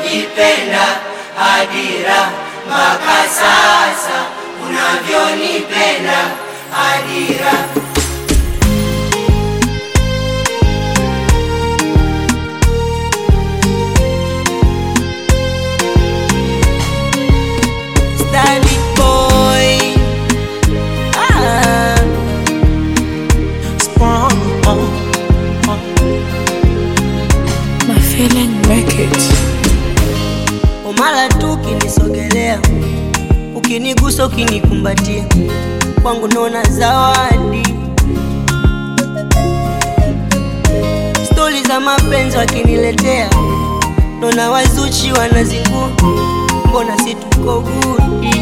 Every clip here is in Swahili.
unavyojipenda Adira, mpaka sasa unavyonipenda Adira. Stylish boy. Ah. Sprung on, on. My feeling make it. Umala tu ukinisogelea, ukinigusa, ukinikumbatia, kwangu naona zawadi. Stori za mapenzi wakiniletea, naona wazuchi wanazingua, mbona si tuko gudi?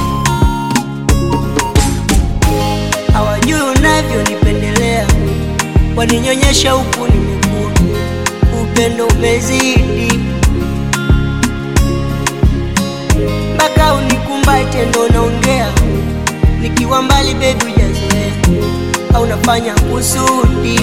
Hawajui unavyonipendelea, waninyonyesha huku nimekuwa, upendo umezidi mpaka unikumbate ndo naongea, nikiwa mbali bebi hujazoea, au nafanya kusudi.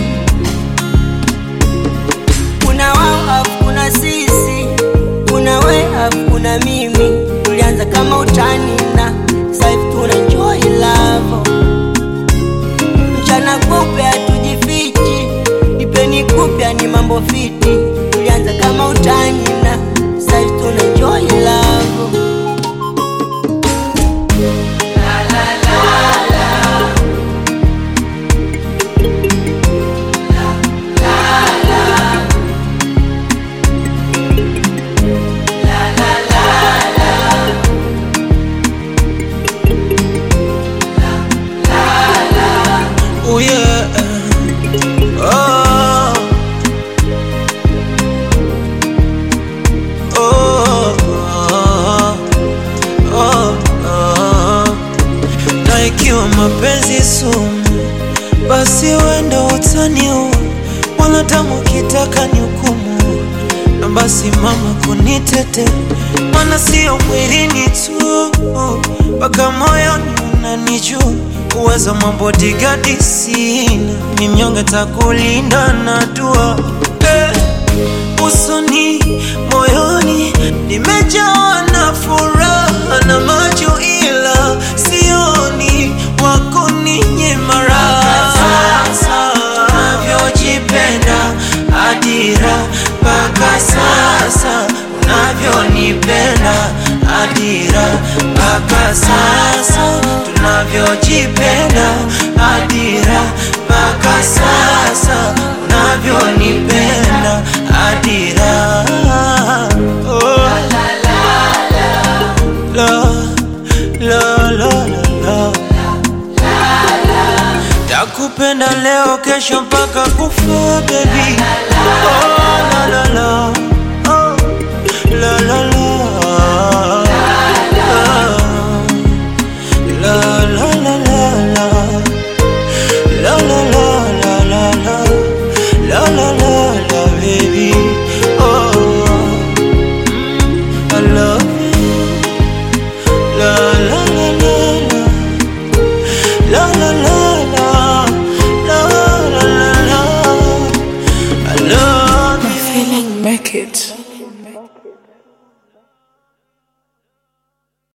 Kuna wao afu kuna sisi, kuna we afu kuna mimi. Tulianza kama utani na sasa hivi tuna enjoy love. Mchana kupe hatujifichi, nipeni kupya ni mambo fiti. Tulianza kama utani na sasa hivi tuna enjoy love. Oh yeah. Oh. Oh. Oh. Oh. Na ikiwa mapenzi sumu, basi wenda utaniua, wanadamu kitaka ni hukumu, na basi mama kunitete, mana sio mwilini tu, mpaka moyoni unanijua uwezo mambo digadi sina, ni mnyonge takulinda na dua eh, usoni moyoni nimejawa na furaha na macho, ila sioni wako ninyima raha. Sasa unavyojipenda Adira, mpaka sasa unavyonipenda Adira, mpaka sasa tunavyojipenda Adira, mpaka sasa unavyonipenda Adira. Oh. La, la, la, la, la. Takupenda leo kesho mpaka kufa baby. Oh, la, la, la. Oh, la, la, la.